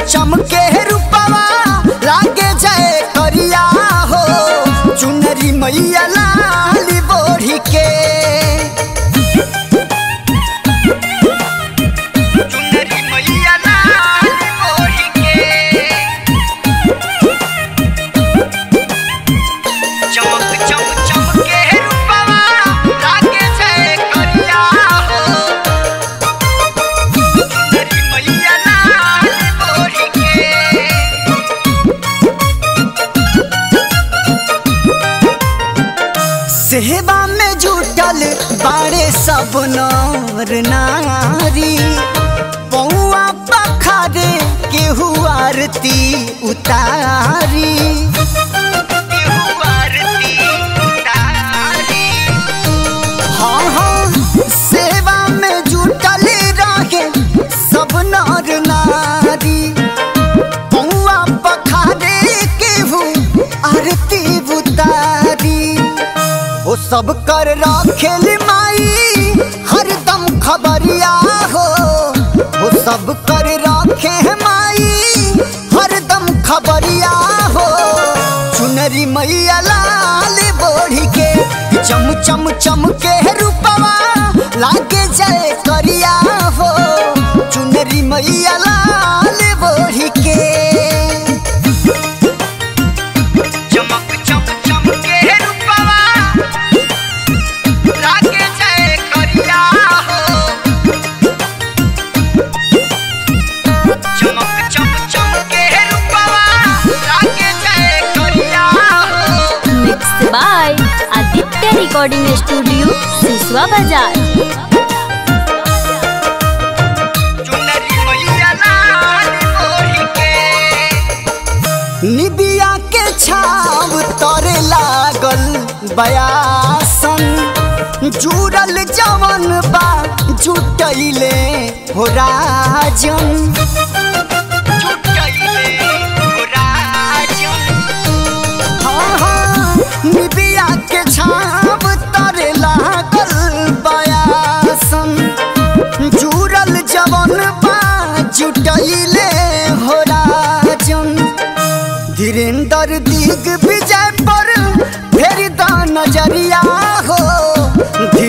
चमके रूपवा लागे जाए करिया हो चुनरी मैया लाली बोढ़ी के चुनरी मैया लाली बोढ़ी के चमक चम चमके रूपवा लागे जाए करिया हो चुनरी मैया लाली बोढ़ी के सेवा में जुटल बाड़े सब नर नारी पौआ पखारे केहू आरती उतारी केहू आरती उतारी हाँ हाँ सेवा में जुटल रहे सब नर नारी पौआ पखारे केहू आरती उतारी ओ सब कर राखेल माई हरदम खबरिया हो ओ सब कर राखे माई हरदम खबरिया हो चुनरी मैया लाल बोढ़ी के चम चम चम के रूपवा लागे जाए करिया हो चुनरी मैया लाल बोढ़ी के चमक चम चम के रूपवा लागे जाए करिया हो चमक चम चम के रूपवा लागे जाए करिया हो mix by Aditya recording studio Siswa बाजार चुनरी मैया लाल ओढ़ी के निबिया के छाव तोरे लागल बयासन जुड़ल जवन बा जुटैले हो राजन जुटैले हो राजन हाँ हाँ निबिया के छाव तोरे लागल बयासन जुड़ल जवन बा जुटैले हो राजन धीरेन्द्र दिग विजय पर फेर द नजरिया हो